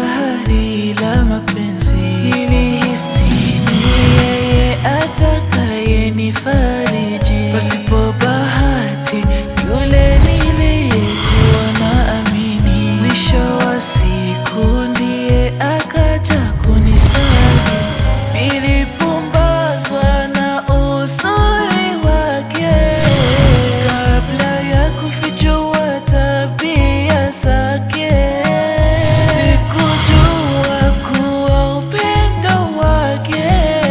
bahari la mapenzi, nilihisi ni yeye atakayenifariji. Pasipo bahati, yule niliyekuwa na amini, mwisho wa siku ndiye akaja kunisali. Nilipumbazwa na uzuri wake kabla ya kufichua tabia zake. Sikujua kuwa upendo wake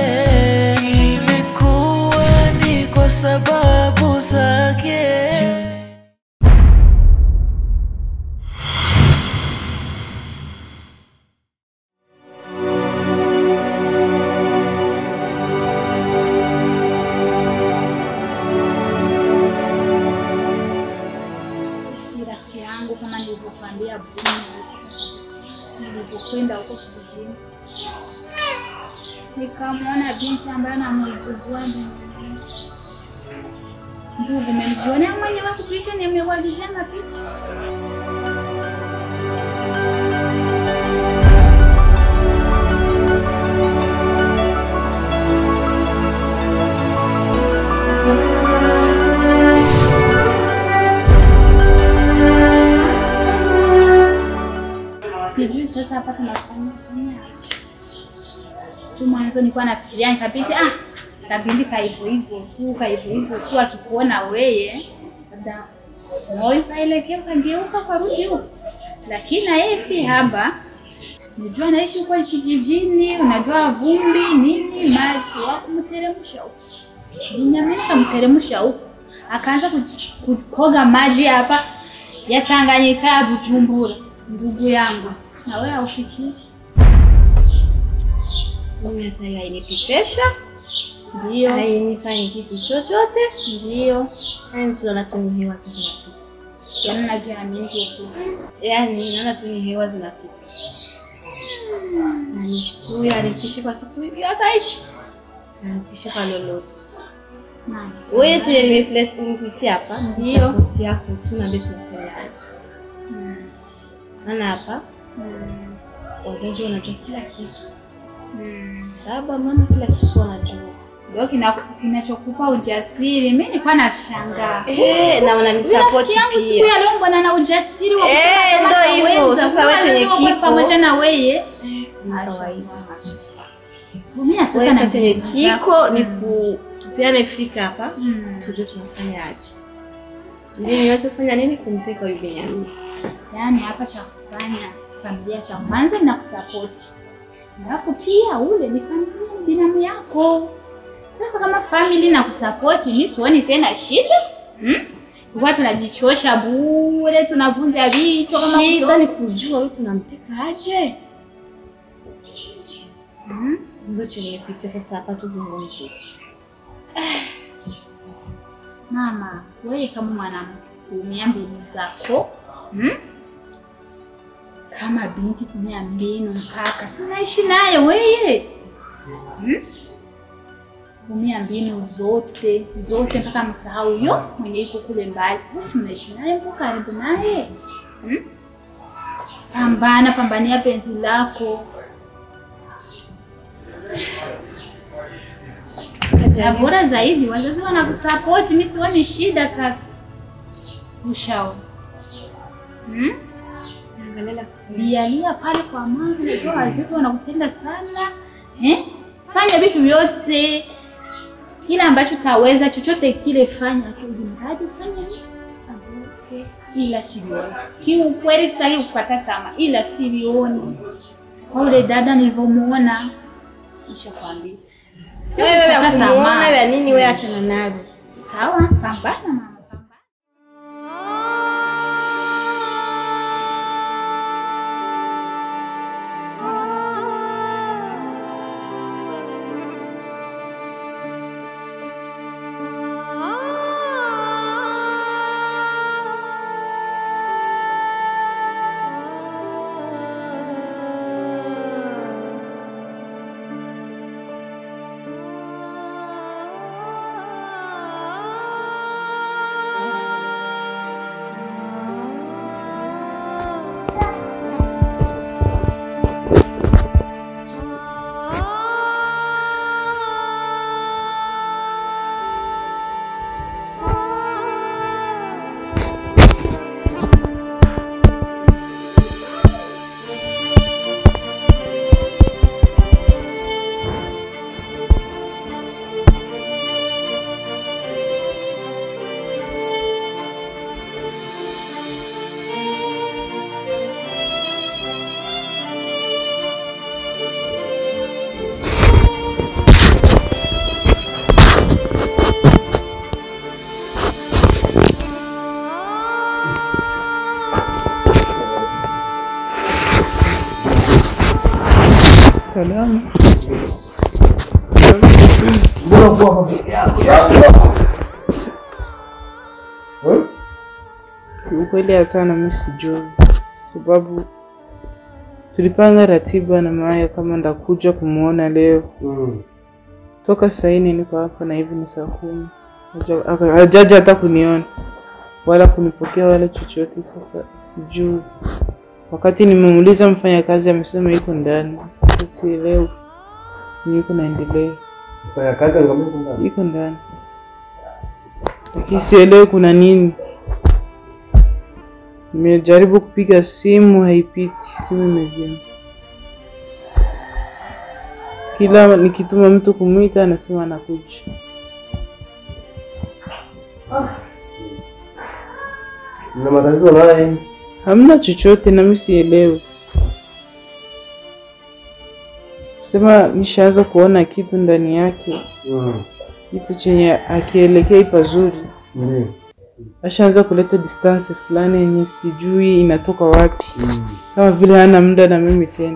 ilikuwa ni kwa sababu zake. Ni rafiki yangu kama nilivyokuambia Buni, nilivyokwenda huko kijijini, nikamwona binti ambaye namwiguzua ndugu, memjionea mwenyewe kupicha, nimewagizia mapicha sijui sasa hapa tunafanya fanya tu. Mwanzo nilikuwa nafikiria nikapita, ah, kabindi kaivo hivyo tu, kaivo hivyo tu, akikuona weye labda moyo kaelekea ukageuka karudi huko, lakini na yeye si haba. Unajua naishi huko kijijini, unajua vumbi nini, maji wakumteremsha huko, Binyamini kamteremsha huko, akaanza ku- kukoga maji hapa ya Tanganyika ya Bujumbura. Ndugu yangu, na wewe haufikiri? Mimi hata hainipepesha, Ndio, hainifanyi kitu chochote, ndio, yaani tunaona tu ni hewa tu zinapita, yaani najiamini tu. yaani naona tu ni hewa zinapita. Anishtui, anitishi kwa kitu hiki hata hichi, anitishi kwa lolote. Naam. Wewe tu nimekuletea hapa, Ndio. support yako tu na ndio tunafanyaje. Mm. Maana hapa Mm. wazazi wanajua kila kitu, Mm. baba mama, kila kitu wanajua. Ndio kina- kinachokupa ujasiri. Mimi nilikuwa nashangaa Eh, na wananisapoti Rafiki yangu siku pia. ya leo mbona na ujasiri wa Eh, kusema kama ndio hivyo. ataweza. Sasa wewe Mbona chenye leo uko kiko. pamoja na weye Ni kawaida. Mimi sasa Wewe na chenye ndugu kiko zako. ni Mm. ku tupeane fika hapa Mm. tujue tunafanya aje ili niweze kufanya nini kumpeka huyu Benyamin. Yaani hapa cha kufanya familia cha kwanza na kusapoti, alafu pia ule ni familia binamu yako. Sasa kama family na kusapoti, mi sioni tena shida hmm? Kwa tunajichosha bure, tunavunja vichwa kama Shida kuto- ni kujua huyu tunampeka aje. hmm? Ndio chenye pite sasa hapa tuzungumzie. Mama, wewe kama mwanamke tumia mbinu zako hmm? Kama binti tumia mbinu mpaka tunaishi naye weye hmm? Tumia mbinu zote zote mpaka msahau yo mwenye iko kule mbali, Wewe tunaishi naye mko karibu naye hmm? Pambana, pambania penzi lako na bora zaidi wazazi wanakusapoti, mi sioni shida. Sasa ushauri hmm? Angalia lialia pale kwa mama, najua wazazi wanakupenda sana eh? Fanya vitu vyote kile ambacho utaweza, chochote kile fanya tu, ili mradi fanya nini? Avuke. ila sivioni kiukweli, sitaki kukata tamaa, ila sivioni kwa ule dada nilivyomuona, nishakwambia sio wewe ya kukata kumuona tamaa. ya nini wewe achana nalo. Sawa, pambana mama, pambana. Ah Salama. Mbona kuwa hapa peke yako? Eh? Kiukweli hata na mimi sijui, sababu tulipanga ratiba na Maya kama ndakuja kumuona leo. Mm. Toka saa nne niko hapa na hivi ni saa kumi, Haja- aka- hajaja hata kuniona wala kunipokea wala chochote. Sasa sijui, wakati nimemuuliza mfanyakazi amesema yuko ndani. Sasa sielewi ni yuko naendelea, Fanya kazi angamia ndani. yuko ndani, lakini sielewi kuna nini. Nimejaribu kupiga simu haipiti, simu imezima. Kila nikituma mtu kumwita anasema anakuja. Mna matatizo naye? Hamna chochote na mimi sielewi. Sema nishaanza kuona kitu ndani yake, Mm. kitu chenye akielekei pazuri. Ndio. Ashaanza kuleta distance fulani yenye sijui inatoka wapi, Mm. kama vile hana muda na mimi tena.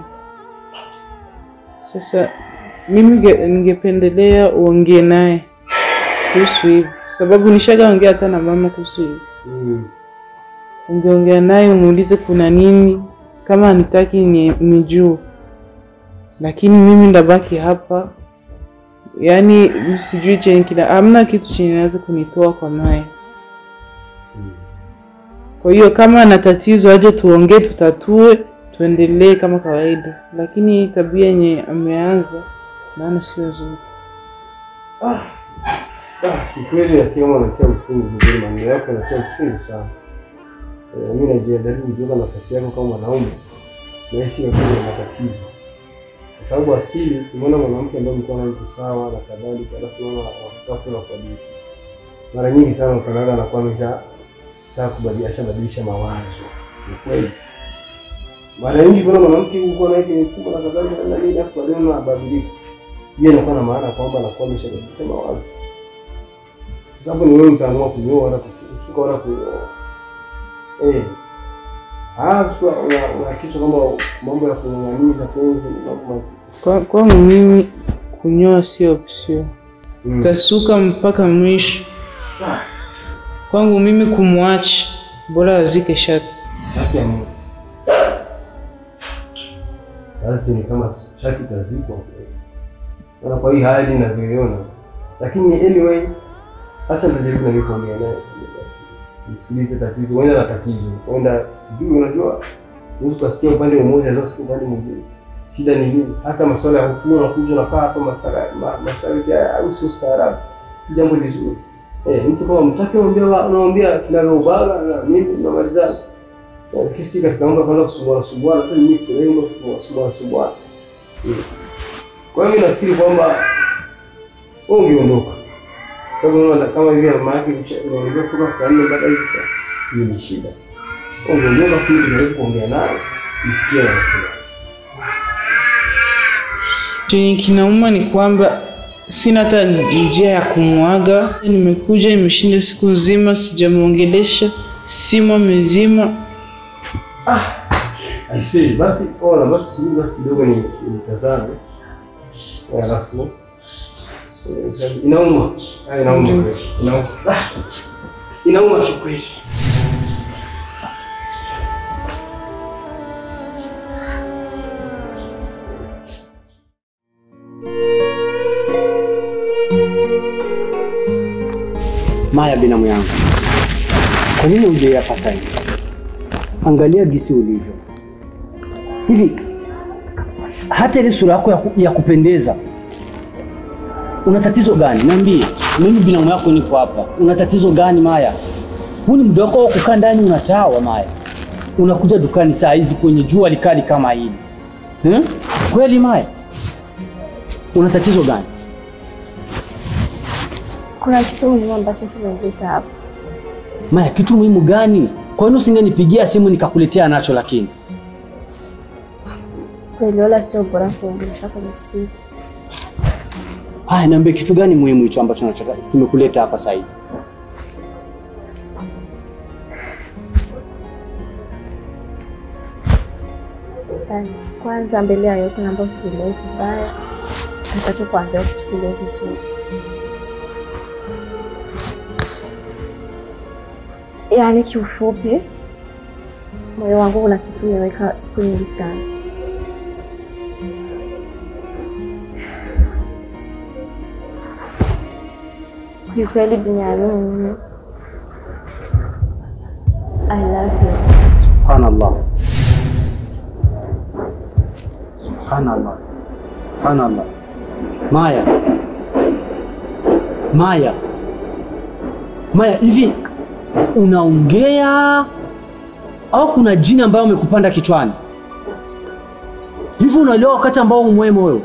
Sasa mimi nge- ningependelea uongee naye kuhusu hivi, sababu nishagaongea hata na mama kuhusu hivi. Mm. ungeongea naye umuulize kuna nini, kama anitaki ni nijue, lakini mimi ndabaki hapa, yaani sijui chenye kina, hamna kitu chenye naweza kunitoa kwa Maya. Kwa hiyo kama ana tatizo aje tuongee, tutatue, tuendelee kama kawaida, lakini tabia yenye ameanza naona sio nzuri. Ah, kikweli nasikia kama unatia uchungu vizuri, maneno yako yanatia uchungu sana. Eh, Mimi najaribu kujiweka nafasi yako kama mwanaume, nahisi ya kweli una matatizo, kwa sababu asili tumeona mwanamke ambaye mlikuwa naye mtu sawa na kadhalika, alafu naona wakati na kubadilika. Mara nyingi sana utanaga anakuwa amesha taka kubadilisha badilisha mawazo. Ni kweli, mara nyingi kuna mwanamke huko naye kwenye mfumo na kadhalika na nini, alafu baadaye anabadilika hiyo inakuwa na maana kwamba anakuwa ameshabadilisha mawazo, kwa sababu ni wewe utaamua kunyoa wala kusuka wala kunyoa. Eh, hasa una una kitu kama mambo ya kung'ang'aniza penzi ni mambo mazito. Kwa- Kwangu mimi kunyoa sio option, Mm. tasuka mpaka mwisho. Kwangu mimi kumwacha bora azike shati. Haki ya Mungu. Basi ni kama shati tazikwa. Na kwa hii hali ninavyoiona. Lakini anyway, hasa nitajaribu na mimi kuongea naye. Msikilize tatizo, huenda na tatizo. Huenda sijui unajua unaweza kusikia upande mmoja leo sikia upande mwingine. Shida ni nini? Hasa masuala ya hukumu na kuja nakaa hapa masala ma- masharti haya au sio staarabu. Si jambo lizuri. Eh, mtu kama mtaki unaambia unaambia kinaga ubaga na mimi tunamalizana. Kisi katika mambo ya kwanza kusumbua sumbua, hata mimi sielewi mambo ya kusumbua sumbua. Kwa hiyo mimi nafikiri kwamba wewe ungeondoka. Sababu unaona kama hivi mama yake unaongea kutoka saa nne mpaka hivi sasa. Hiyo ni shida. Ungeondoka pia tunaweza kuongea naye, nisikie anasema. Chenye kinauma ni kwamba sina hata njia ya kumwaga. Nimekuja, nimeshinda siku nzima, sijamwongelesha, simu amezima. I see. Basi ona basi subiri basi kidogo ni nitazame. Alafu eh, inauma. Ah, inauma kweli. Inauma. Ah, Inauma kweli. Maya, binamu yangu, kwa nini uje hapa sasa hivi? Angalia gisi ulivyo hivi, hata ile sura yako ya, ku, ya kupendeza. Una tatizo gani? Niambie, mimi binamu yako niko hapa. Una tatizo gani Maya? Huu ni muda wako wa kukaa ndani unatawa Maya, unakuja dukani saa hizi kwenye jua likali kama hili hmm? Kweli Maya, una tatizo gani? Kuna kitu muhimu ambacho kimeleta hapa. Maya, kitu muhimu gani? Kwa nini usingenipigia simu nikakuletea nacho? Lakini Kweli wala sio bora kuongelesha kwenye simu. haya, niambie kitu gani muhimu hicho ambacho nataka kimekuleta hapa saa hizi? haiwezekani. Kwanza mbele ya yote, naomba usielewe vibaya, nitakachokuambia ukichukulia vizuri. Yaani kiufupi, moyo wangu una kitu nimeweka siku nyingi sana. Kiukweli Binyamin, I love you. Subhanallah, subhanallah, subhanallah. Maya, Maya, Maya, hivi unaongea au kuna jini ambayo umekupanda kichwani? Hivi unaelewa wakati ambao umwe moyo?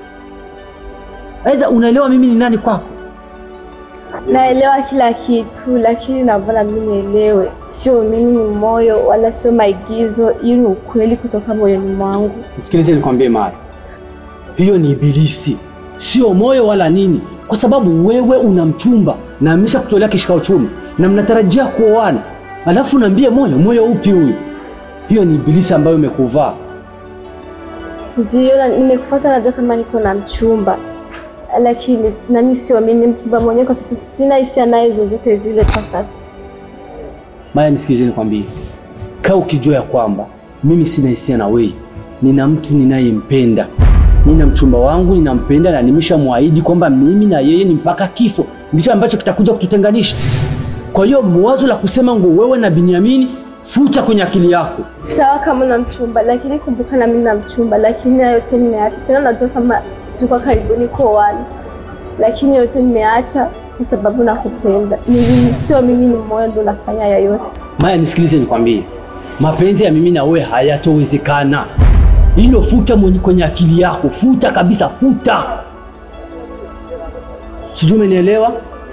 Aidha unaelewa mimi ni nani kwako? Naelewa kila kitu, lakini naomba mimi nielewe, sio mimi ni moyo wala sio maigizo. Hiyo ni ukweli kutoka moyoni mwangu. Nisikilize nikwambie Maya, hiyo ni ibilisi, sio moyo wala nini, kwa sababu wewe una mchumba na amesha kutolea kishikao chumi na mnatarajia kuoana, alafu unaambie moyo. Moyo upi huyu? Hiyo ni ibilisi ambayo imekuvaa. Ndio, na- nimekufuata, najua kama niko na mchumba, lakini nani, sio mimi mchumba mwenyewe. Kwa sasa sina hisia naye zozote zile kwa sasa. Maya, nisikilize nikwambie, kaa ukijua ya kwamba mimi sina hisia na wewe, nina mtu ninayempenda, nina mchumba wangu ninampenda, na nimeshamwahidi kwamba mimi na yeye ni mpaka kifo, ndicho ambacho kitakuja kututenganisha. Kwa hiyo wazo la kusema ngo wewe na Binyamini, futa kwenye akili yako. Sawa kama na mchumba, lakini kumbuka na mimi na mchumba, lakini hayo yote nimeacha. Tena najua kama tulikuwa karibuni kuoana, lakini yote nimeacha kwa sababu nakupenda. Mimi sio mimi, ni moyo ndo nafanya haya yote. Maya, nisikilize nikwambie, mapenzi ya mimi na wewe hayatowezekana. Hilo futa mwenye kwenye akili yako, futa kabisa, futa. Sijui umenielewa?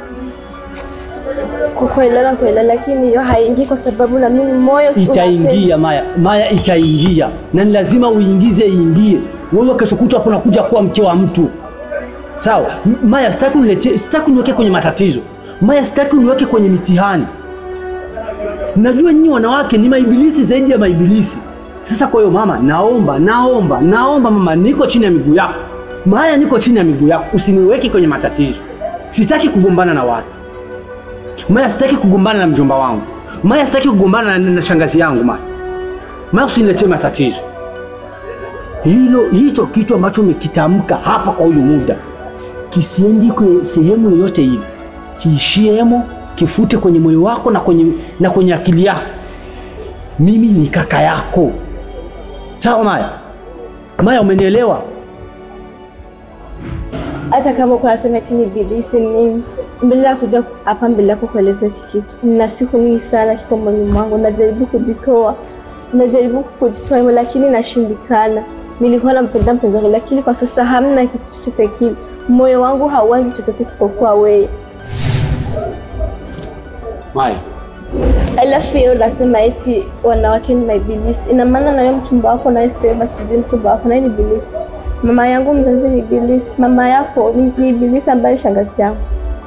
Kukuelewa kuelewa, lakini hiyo haingii kwa sababu na mimi moyo si Itaingia Maya, Maya itaingia, na ni lazima uingize, iingie. Wewe kesho kutwa hapo unakuja kuwa mke wa mtu, sawa? M- Maya, sitaki uniletee, sitaki uniweke kwenye matatizo. Maya, sitaki uniweke kwenye mitihani. Najua nyinyi wanawake ni maibilisi zaidi ya maibilisi. Sasa kwa hiyo mama, naomba, naomba, naomba mama, niko chini ya miguu yako. Maya, niko chini ya miguu yako, usiniweke kwenye matatizo. Sitaki kugombana na watu. Maya, sitaki kugombana na mjomba wangu. Maya, sitaki kugombana na, na shangazi yangu. Maya, Maya, usiniletee matatizo. Hilo hicho kitu ambacho umekitamka hapa kwa huyu muda kisiendi kwenye sehemu yoyote ile, kiishiemo, kifute kwenye moyo wako na kwenye, na kwenye akili yako. Mimi ni kaka yako, sawa Maya? Maya, umenielewa? hata kama uko nasema eti ni ibilisi nini, mbele ya kuja hapa mbele yako kueleza hiki kitu, na siku nyingi sana kiko moyoni mwangu, najaribu kujitoa, najaribu kujitoa hivyo, lakini nashindikana. Nilikuwa nampenda mpenzi wangu, lakini kwa sasa hamna kitu chochote kile. Moyo wangu hauanzi chochote isipokuwa wewe. Maya, Alafu hiyo unasema eti wanawake ni maibilisi, ina maana na wewe mchumba wako nayesema sijui mchumba wako naye ni ibilisi. Mama yangu mzazi ni ibilisi, mama yako ni, ni ibilisi ambaye ni shangazi yangu.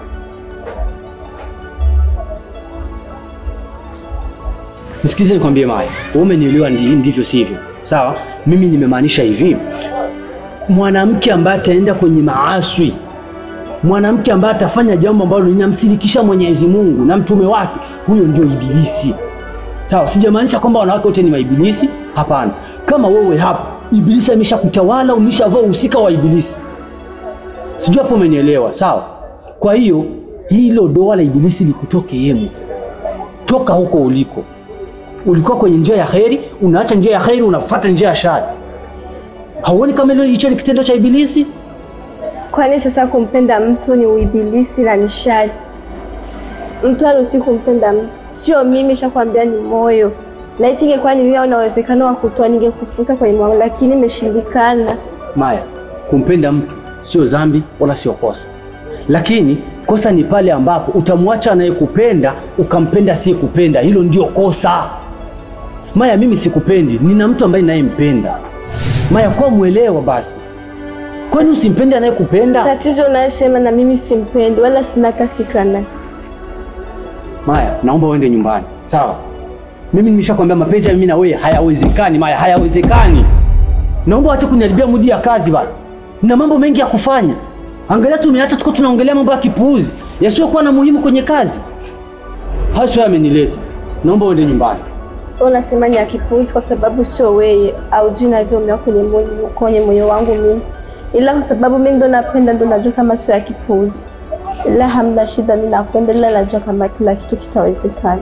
Nisikize nikwambie Maya, wewe umenielewa ndi- ndivyo sivyo? Sawa, mimi nimemaanisha hivi, mwanamke ambaye ataenda kwenye maaswi, mwanamke ambaye atafanya jambo ambalo linamsirikisha Mwenyezi Mungu na mtume wake, huyo ndio ibilisi. Sawa, sijamaanisha kwamba wanawake wote ni maibilisi, hapana. Kama wewe hapa ibilisi ameshakutawala, umeshavaa uhusika wa ibilisi, sijui hapo umenielewa? Sawa. Kwa hiyo hilo doa la ibilisi likutoke yemo, toka huko uliko ulikuwa kwenye njia ya kheri, unaacha njia ya kheri, unafuata njia ya shari. Hauoni kama hilo hicho ni kitendo cha ibilisi? Kwani sasa kumpenda mtu ni uibilisi na ni shari? Mtu haruhusi kumpenda mtu, sio mimi. Shakwambia ni moyo. Laiti ingekuwa ni mimi au na uwezekano wa kutoa, ningekufuta kwenye moyo, lakini imeshindikana. Maya, kumpenda mtu sio dhambi wala sio kosa, lakini kosa ni pale ambapo utamwacha anayekupenda ukampenda asiyekupenda. Hilo ndio kosa. Maya, mimi sikupendi, nina mtu ambaye ninayempenda. Maya, kuwa mwelewa basi. Kwani usimpende anayekupenda? Tatizo unayosema na mimi simpendi, wala sina hata fikra naye. Maya, naomba uende nyumbani, sawa? Mimi nimeshakwambia mapenzi ya mimi na wewe hayawezekani. Maya, hayawezekani. naomba wache kuniharibia mudi ya kazi bana. Na mambo mengi ya kufanya. Angalia tumeacha tuko tunaongelea mambo ya kipuuzi yasiyokuwa na muhimu kwenye kazi. Hayo sio yamenileta. Naomba uende nyumbani. Wewe unasema ni ya kipuuzi kwa sababu sio wewe au juu navyoumia kwenye moyo kwenye moyo wangu mimi, ila kwa sababu mimi ndo napenda, ndo najua kama sio ya kipuuzi. Ila hamna shida, mimi nakwenda, ila najua kama kila kitu kitawezekana.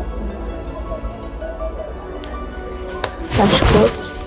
Nashukuru.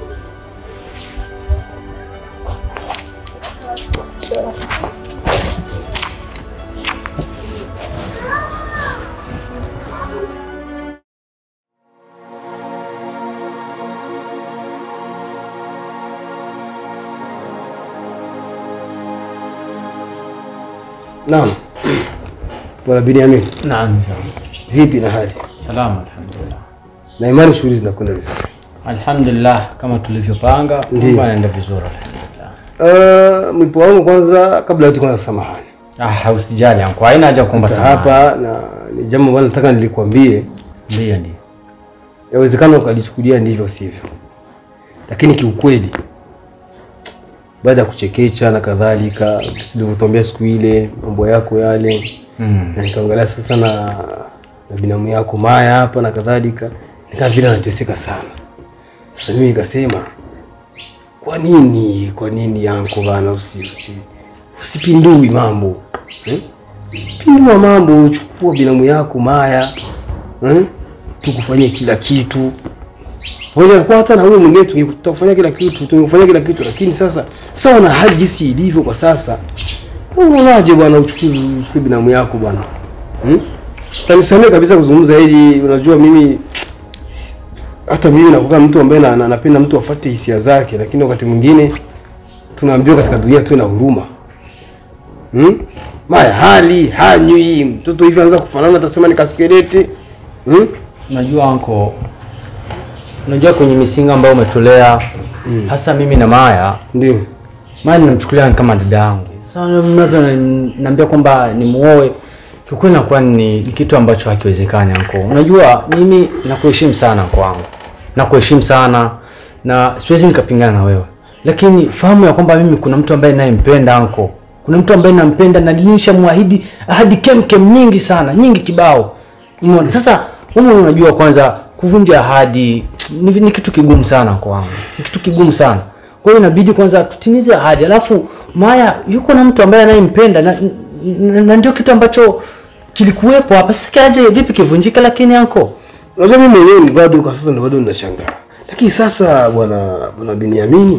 Naam. Bwana Binyamin, Naam. vipi na hali? Salama alhamdulillah. Na imani shughuli zinakwenda vizuri. Alhamdulillah kama tulivyopanga, Ndiyo. mambo yanaenda vizuri alhamdulillah. Uh, mwipo wangu kwanza, kabla yote, kwanza samahani Ah, usijali anko, haina haja kuomba Hata samahani. hapa, na ni jambo ambalo nataka nilikwambie. Ndiyo, ndiyo. Yawezekana ukalichukulia ndivyo sivyo, lakini kiukweli, baada ya kuchekecha na kadhalika, tulivyotuambia siku ile mambo yako yale Mm. na nikaangalia sasa na, na binamu yako Maya hapa na kadhalika, nikaa vile anateseka sana. Sasa mimi nikasema kwa nini, kwa nini yanko bana, usi, usi, usipindui mambo eh? Pindua mambo, chukua binamu yako Maya eh? tukufanyie kila kitu pamoja na kwa hata na huyo mwingine tutakufanyia kila kitu, tumekufanyia kila kitu, lakini sasa sawa na hali jinsi ilivyo kwa sasa Unaonaje bwana, uchukue uchukue binamu yako bwana hmm? Tanisamee kabisa kuzungumza hili. Unajua mimi hata mimi nakuwa mtu ambaye na, na, napenda mtu afuate hisia zake, lakini wakati mwingine tunaambiwa katika dunia tuwe na huruma hmm? Maya hali hanywi mtoto hivi anza kufanana, atasema ni kaskeleti hmm? Unajua anko, unajua kwenye misingi ambayo umetolea Mm. hasa mimi na Maya, Ndio Maya ninamchukulia kama dada yangu. Sasa mnavyo naambia kwamba nimuoe, kiukweli nakuwa ni, ni kitu ambacho hakiwezekani anko. Unajua mimi nakuheshimu sana anko wangu, nakuheshimu sana na siwezi nikapingana na wewe, lakini fahamu ya kwamba mimi kuna mtu ambaye nayempenda anko, kuna mtu ambaye nampenda na nilishamwahidi ahadi kemkem nyingi sana, nyingi kibao. Umeona? Sasa wewe unajua kwanza kuvunja ahadi ni, ni kitu kigumu sana kwa wangu, ni kitu kigumu sana. Kwa hiyo inabidi kwanza tutimize ahadi, alafu Maya yuko na mtu ambaye anayempenda na, na, na ndio kitu ambacho kilikuwepo hapa. Sasa kaje vipi kivunjika? Lakini anko Unajua mimi mwenyewe ni bado kwa sasa ndo bado ninashangaa. Lakini sasa bwana bwana Biniamini,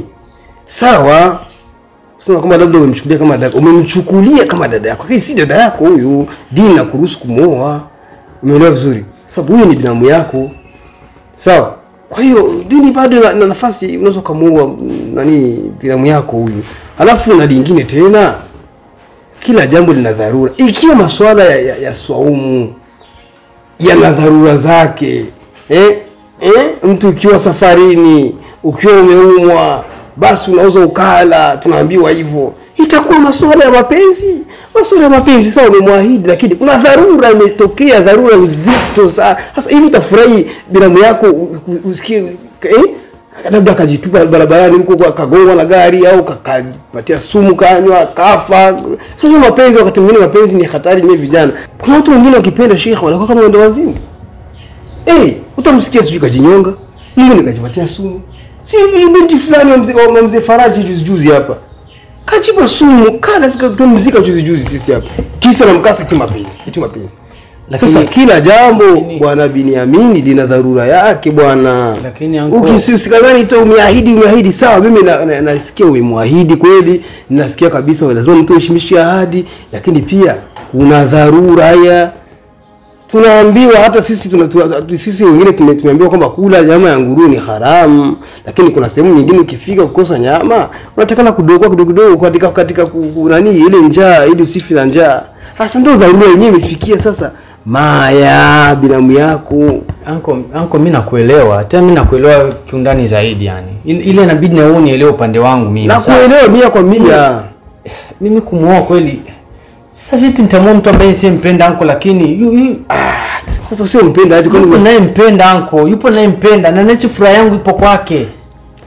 sawa kusema kwamba labda umemchukulia kama dada, umemchukulia kama dada yako, lakini si dada yako huyu. Dini na kuruhusu kumwoa, umeelewa vizuri? Sababu huyu ni binamu yako, sawa. Kwa hiyo dini bado na, na nafasi, unaweza kumuoa mm, nani binamu yako huyu. Halafu na lingine tena, kila jambo lina dharura. Ikiwa masuala ya, ya, ya swaumu yana dharura zake eh? Eh? Mtu ukiwa safarini, ukiwa umeumwa, basi unaweza ukala, tunaambiwa hivyo. Itakuwa masuala ya mapenzi, masuala ya mapenzi. Sawa, umemwahidi, lakini kuna dharura imetokea, dharura nzito sana. Sasa hivi utafurahi binamu yako u- u- usikie eh? labda akajitupa barabarani huko kwa- akagongwa na gari au kakapatia sumu kanywa kafa. Sio mapenzi, wakati mwingine mapenzi ni hatari. Nye vijana, kuna watu wengine wakipenda shekhe wanakuwa kama wendo wazimu. Eh, utamsikia sijui kajinyonga, mwingine kajipatia sumu. Si huyu binti fulani wa mzee wa mzee Faraji juzi juzi hapa. Kajipa sumu, kana sika tumzika juzi juzi sisi hapa. Kisa na mkasa eti mapenzi, eti mapenzi. Sasa kila jambo lakini- bwana Biniamini lina dharura yake bwana. Lakini anko- Ukisi- usikadhani tu umeahidi umeahidi sawa. Mimi na, na, nasikia umemwahidi kweli, nasikia kabisa lazima mtu uheshimishe ahadi, lakini pia kuna dharura ya tunaambiwa hata sisi tuna, tuna, sisi wengine tume- tumeambiwa kwamba kula nyama ya nguruwe ni haramu, lakini kuna sehemu nyingine ukifika kukosa nyama unatakana kudogoa kidogo kidogo katika katika ku- ku- nani ile njaa ili usifi na njaa. Hasa ndio dharura yenyewe imefikia sasa. Maya binamu yako anko, anko mimi nakuelewa, tena mimi nakuelewa kiundani zaidi yani. Ile ile inabidi na wewe unielewe upande wangu mimi. na sawa? kuelewa mia kwa mia. mimi kumuoa kweli sasa vipi nitamuoa mtu ambaye siyempenda anko lakini yu, yu, Sasa usio mpenda aje yupo kwani naye mpenda anko yupo naye mpenda na nasi furaha yangu ipo kwake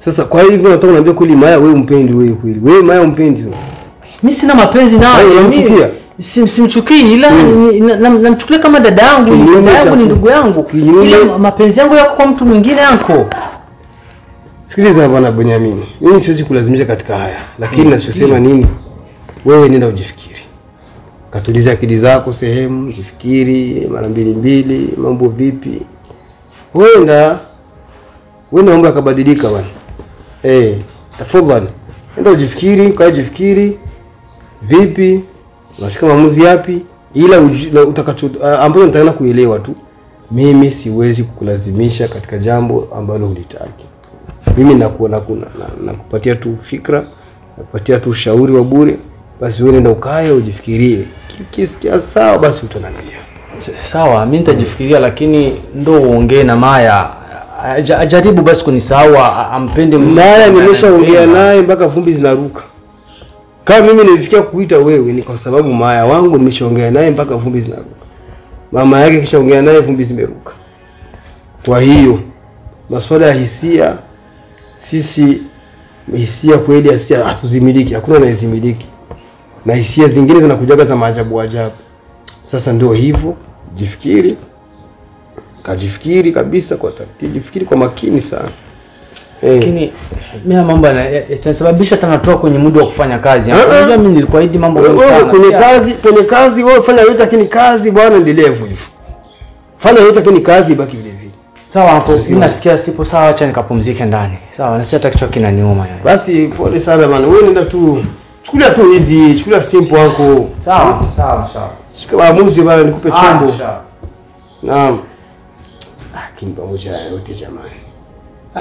Sasa kwa hivyo nataka uniambie kweli Maya wewe umpendi wewe kweli. Wewe Maya umpendi wewe. mi sina mapenzi naye Wewe unamchukia? mi- sim- simchukii ila Mm. ni- na- na- namchukulia kama dada yangu ni Kinyume dada yangu cha ni ku- ndugu yangu kinyume- ila mapenzi yangu yako kwa mtu mwingine yako Sikiliza bwana Benjamin. Mimi siwezi kulazimisha katika haya. Lakini nachosema nini? Wewe nenda ujifikiri. Katuliza akili zako sehemu, jifikiri mara mbili mbili, mambo vipi? Wenda wenda mambo yakabadilika bwana. Eh, tafadhali. Nenda ujifikiri, kaa jifikiri. Vipi? Unashika maamuzi yapi? Ila uji- la- utakacho ah, ambacho nitakana kuelewa tu. Mimi siwezi kukulazimisha katika jambo ambalo hulitaki mimi naku- naku- na- na- nakupatia tu fikra nakupatia tu ushauri wa bure basi wewe nenda ukae ujifikirie kisikia sawa basi utaniambia S- sawa mi nitajifikiria lakini ndo uongee na maya Aja- ajaribu basi kunisahau a- ampende mtu Maya ambaye nimeshaongea anampenda. naye mpaka vumbi zinaruka kama mimi nilifikia kuita wewe ni kwa sababu Maya wangu nimeshaongea naye mpaka vumbi zinaruka mama yake kishaongea naye vumbi zimeruka kwa hiyo masuala ya hisia sisi hisia kweli hisia hatuzimiliki hakuna anayezimiliki na hisia zingine zinakujaga za maajabu ajabu sasa ndio hivyo jifikiri kajifikiri kabisa kwa taratibu jifikiri kwa makini sana eh. lakini mimi mambo yana- ya- yatasababisha hata natoka kwenye muda wa kufanya kazi Ah, ah. unajua mimi nilikuahidi mambo mengi wewe sana. kwenye Pia- kazi kwenye kazi wewe fanya yote lakini kazi bwana endelea hivyo hivyo fanya yote lakini kazi ibaki vile vile sawa hapo mimi nasikia sipo sawa acha nikapumzike ndani sawa nasikia hata kichwa kinaniuma yani basi pole sana bana wewe nenda tu chukulia tu hizi chukulia simple wako sawa sawa sawa shika maamuzi bana nikupe Ah, chombo sawa. naam lakini pamoja na yote jamani ah,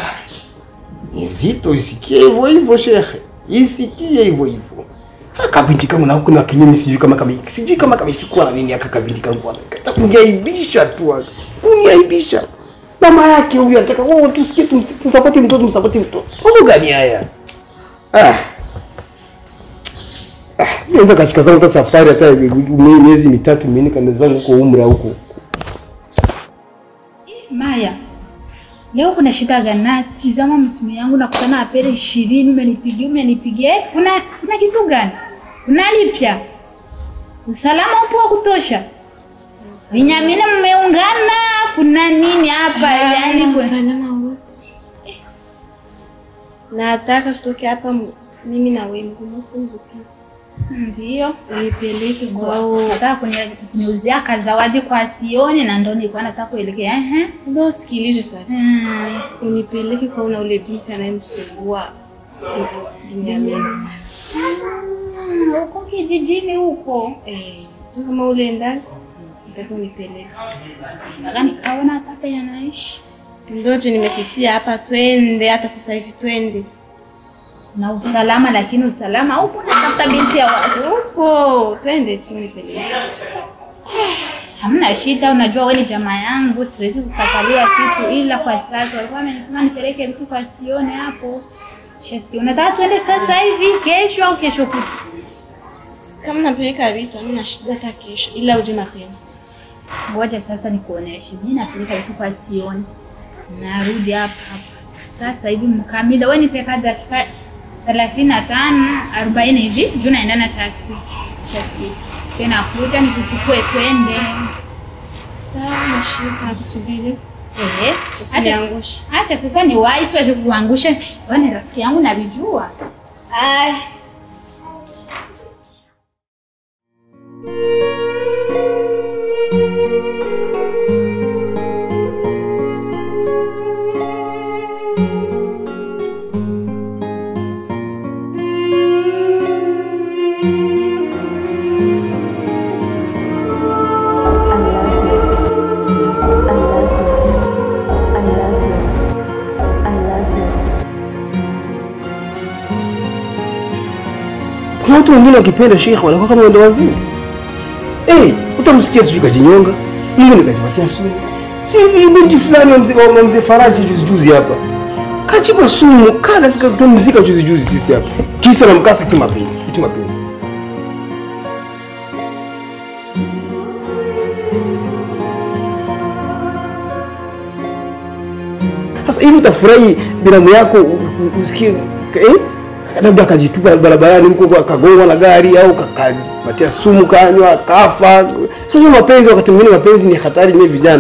nzito isikie hivyo hivyo shekhe isikie hivyo hivyo akabinti kama na kuna kinyemi sijui kama kama sijui kama kameshikwa na nini aka kabinti kangu akata kuniaibisha tu aka kuniaibisha mama yake huyu anataka wewe tusikie tumsi- tumsapoti mtoto tumsapoti mtoto mambo gani haya ah ah niweza kashika zangu hata safari hata mie- miezi mitatu minne kanda zangu huko umra huko Maya, leo kuna shida gani? Natizama msimu yangu nakutana apele ishirini, umenipigia umenipigia. Eh, kuna kuna kitu gani? Unalipya? Usalama upo wa kutosha? Vinyamine mmeungana, kuna nini hapa? Yaani kuna usalama wote. Nataka tutoke hapa m- mimi na wewe mgumusumbuki. ndio Unipeleke kwao. nataka kuni- kuniuzia kazawadi kwa Sioni, na ndo nilikuwa nataka kuelekea. Ehe, Ndio usikilize sasa. Hmm. Unipeleke kwao na ule binti anayemsumbua Duniani. Hmm, huko kijijini huko Eh, tu kama ule ndani nataka unipeleke. nataka nikaona hata penye anaishi Ndoto nimepitia hapa, twende hata sasa hivi twende. na usalama, lakini usalama huko natafuta binti ya watu Huko twende tu unipeleke. Hamna shida, unajua wewe ni jamaa yangu, siwezi kukatalia kitu, ila kwa sasa walikuwa wamenituma nipeleke mtu kwa Sione hapo. Shasi, unataka tuende sasa hivi, kesho au kesho kutwa? Kama napeleka vitu hamna shida hata kesho, ila uje mapema. Ngoja sasa nikuoneshe, mimi napeleka vitu kwa Sione, narudi hapa hapa sasa hivi mkamida. Wewe nipeka dakika thelathini na tano arobaini hivi, juu naenda na taksi. Shasi, tena kuja nikuchukue twende. Sawa, nashika kusubiri. Ehe, acha Usiniangushe. Acha sasa ni wai siwezi kuangusha. Wewe ni rafiki yangu navijua. Ai. kuna watu wengine wakipenda shekhe wanakuwa kama wendo wazimu hey, utamsikia sijui kajinyonga mwingine kajipatia sumu si huyu binti fulani wa mzee wa mzee Faraji juzi juzi hapa kachipa sumu kana sika mzika juzi juzi sisi hapa kisa na mkasa eti mapenzi eti mapenzi sasa hivi utafurahi binamu yako usikie eh? labda akajitupa barabarani huko kwa- akagongwa na gari au kakapatia sumu kanywa kafa. Sio mapenzi, wakati mwingine mapenzi ni hatari nye vijana.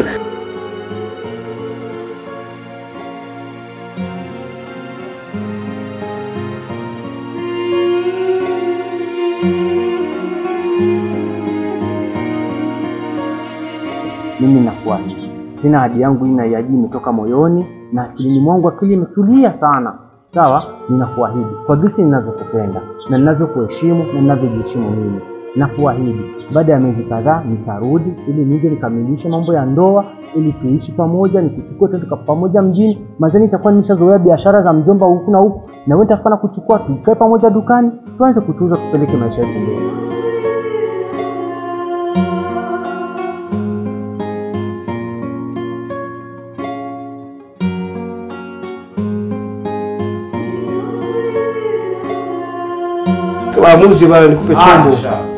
mimi nakuahidi tena, ahadi yangu hii naiahidi imetoka moyoni na akilini mwangu, akili imetulia sana. Sawa, ninakuahidi kwa jinsi ninavyokupenda na ninavyokuheshimu na ninavyojiheshimu mimi, nakuahidi baada ya miezi kadhaa nitarudi ili nije nikamilishe mambo ya ndoa, ili tuishi pamoja, nikuchukue tuende kwa pamoja mjini. Mazeni itakuwa nimeshazoea biashara za mjomba huku na huku, na wewe nitafana kuchukua, tukae pamoja dukani, tuanze kuchuza, tupeleke maisha yetu mbele. Maamuzi bana, nikupe chombo.